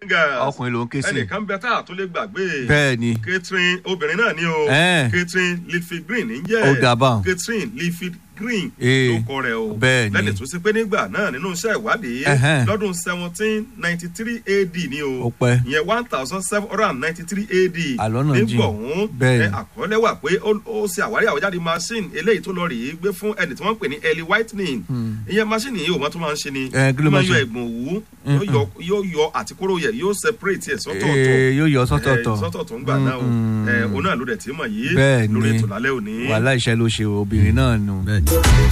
girls ọkùnrin ló ń ké sí ẹnìkan bẹ tá a tó lè gbàgbé bẹ́ẹ̀ ni catherine obìnrin náà ni o Ẹ́ẹ̀. catherine leafy green ń jẹ́ Ó dà báun. catherine leafy green Ee, ló kọ rẹ̀ o bẹ́ẹ̀ ni. lẹ́ni tó ṣe pé nígbà náà nínú iṣẹ́ ìwádìí Ẹhẹ́n. lọ́dún seventeen ninety three ad ni o Ó pẹ́. ìyẹn one thousand seven hundred and ninety three ad Àlọ́nà jìn. nígbà ọ̀hún Bẹ́ẹ̀ ẹ, ni. àkọọ́lẹ̀ wà pé ó ó ṣe àwárí àwọ̀jáde machine eléyìí tó lọ rèé gbé fún ẹni tí wọ́n ń pè ní early whitening ìyẹn machine yìí ò mọ́ tó máa ń ṣe ni Ẹ, kí ló ó máa máa ń yọ ṣe? ẹ̀gbọ̀n òwú yóò yọ- yóò yọ àtikóró yẹ yóò separate ẹ̀ sọ́tọ̀ọ̀tọ̀ Ee, yóò yọ sọ́tọ̀ọ̀tọ̀ ẹ, sọ́tọ̀ọ̀tọ̀ ń gbà náà o Mm, ẹ, òun náà ló dẹ̀ tí mọ̀ yìí Bẹ́ẹ̀ lórí ni. ètò lálẹ́ òní. wàhálà iṣẹ́ ló ṣe obìnrin náà nù.